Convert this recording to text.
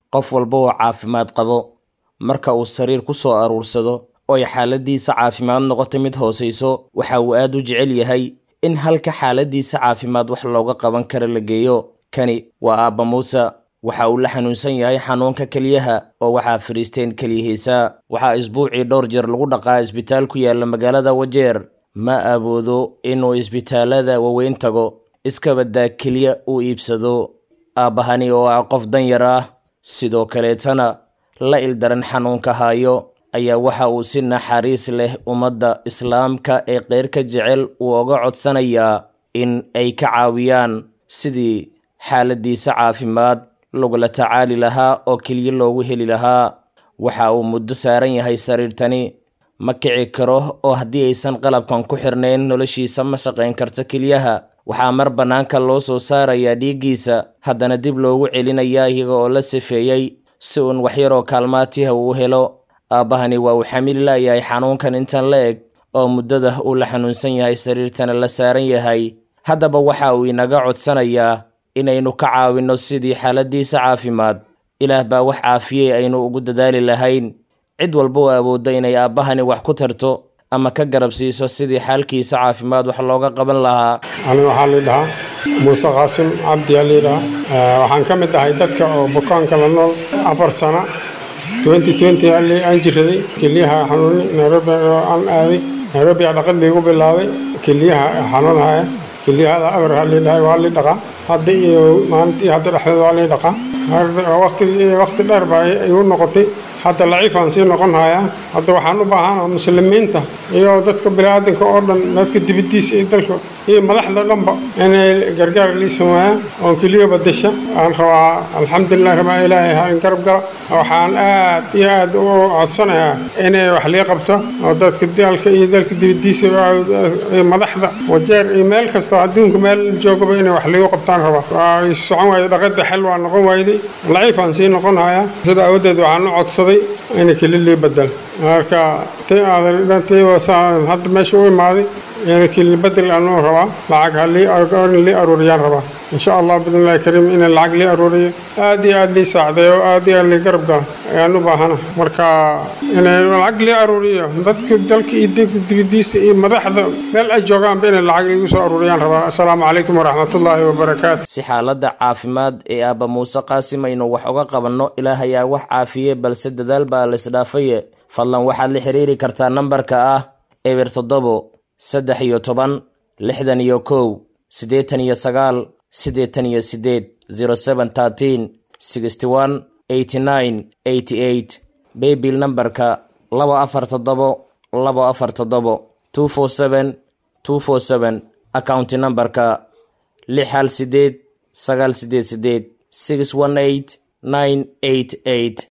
qof walba oo caafimaad qabo marka uu sariir ku soo aruursado oo ay xaaladiisa caafimaad noqoto mid hoosayso waxa uu aad u jecel yahay in halka xaaladiisa caafimaad wax looga qaban kara la geeyo kani waa aabba muuse waxa uu la xanuunsan yahay xanuunka keliyaha oo waxaa fadhiisteen keliyihiisa waxaa isbuucii dhowr jeer lagu dhaqaa isbitaal ku yaalla magaalada wajeer ma awoodo inuu isbitaallada waaweyn tago iskabadaa keliya uu iibsado aabbahani oo ah qof danyar ah sidoo kaleetana la ildaran xanuunka haayo ayaa waxa uu si naxariis leh ummadda islaamka ee keyrka jecel uu oga codsanayaa in ay ka caawiyaan sidii xaaladiisa caafimaad lagula tacaali lahaa oo keliya loogu heli lahaa waxa uu muddo saaran yahay sariirtani ma kici karo oo haddii aysan qalabkan ku xirnayn noloshiisa ma shaqayn karto keliyaha waxaa mar bannaanka loo soo saarayaa dhiiggiisa haddana dib loogu celinayaa iyaga oo la sifeeyey si uun waxyaroo kaalmaatiha uu helo aabbahani waa uu xamili laayahay xanuunkan intan la eg oo muddada uu la xanuunsan yahay sariirtana la saaran yahay haddaba waxa uu inaga codsanayaa inaynu ka caawinno sidii xaaladiisa caafimaad ilaah baa wax caafiyey aynu ugu dadaali lahayn cid walba oo awoodda inay aabbahani wax ku tarto ama ka garab siiso sidii xaalkiisa caafimaad wax looga qaban lahaa aniga waxaa liidhahaa muuse qaasim cabdi aa liidhahaa waxaan ka mid ahay dadka oo bukaanka la nool afar sana aan jiraday keliyaha xanuuni nairobi aan aaday nairobi aa dhaqad liigu bilaabay keliyaha xanuunhaya keliyahada abar aa liidhahay waa lii dhaqaa hadda iyo maalintii hadda dhexdeeda waa lii dhaqaa waqti dheer baa igu noqotay hadda laciifaan sii noqon hayaa hadda waxaan u baahanaa muslimiinta iyo dadka biniaadanka oo dhan dadka dibadiisa iyo dalka iyo madaxda dhanba inay gargaar lii sameeyaan oon keliya badasha aan rabaa alxamdulilah rabaa ilaahay halin garab gala waxaan aad iyo aad u codsanayaa inay wax lii qabto oo dadka dalka iyo dalka dibadiisa iyo madaxda wajeer iyo meel kasta adduunka meel joogaba inay wax liigu qabtaan rabaa waa socon waayay dhaqada xel waa noqon waayday laciifaan sii noqon hayaa sida awadeed waxaan u codsaday ina keli lii badal marka hadda meesha u imaaday ina keli badel anuu rabaa lacag halii lii aruuriyaan rabaa insha allah bidnillahi kariim ina lacag lii aruuriyo aad iyo aad lii saacdeeyo aad iyo aad lii garab gala ayaan u baahana marka ina lacag lii aruuriyo dadka dalka iyo dibadiisa iyo madaxda meel ay joogaanba inay lacag liigu soo aruuriyaan rabaa assalaamu calaykum waraxmatullaahi wabarakaatu si xaaladda caafimaad ee aabba muuse qaasim aynu wax uga qabanno ilaah ayaa wax caafiye balse dadaal baa laisdhaafaye fadlan waxaad la xiriiri kartaa nambarka ah eber toddobo saddex iyo toban lixdan iyo kow siddeetan iyo sagaal siddeetan iyo siddeed zero seven thirteen sixty one eighty nine eighty eight baybil nambarka laba afar toddobo laba afar toddobo two four seven two four seven accounti nambarka lix hal siddeed sagaal siddeed siddeed six one eight nine eight eight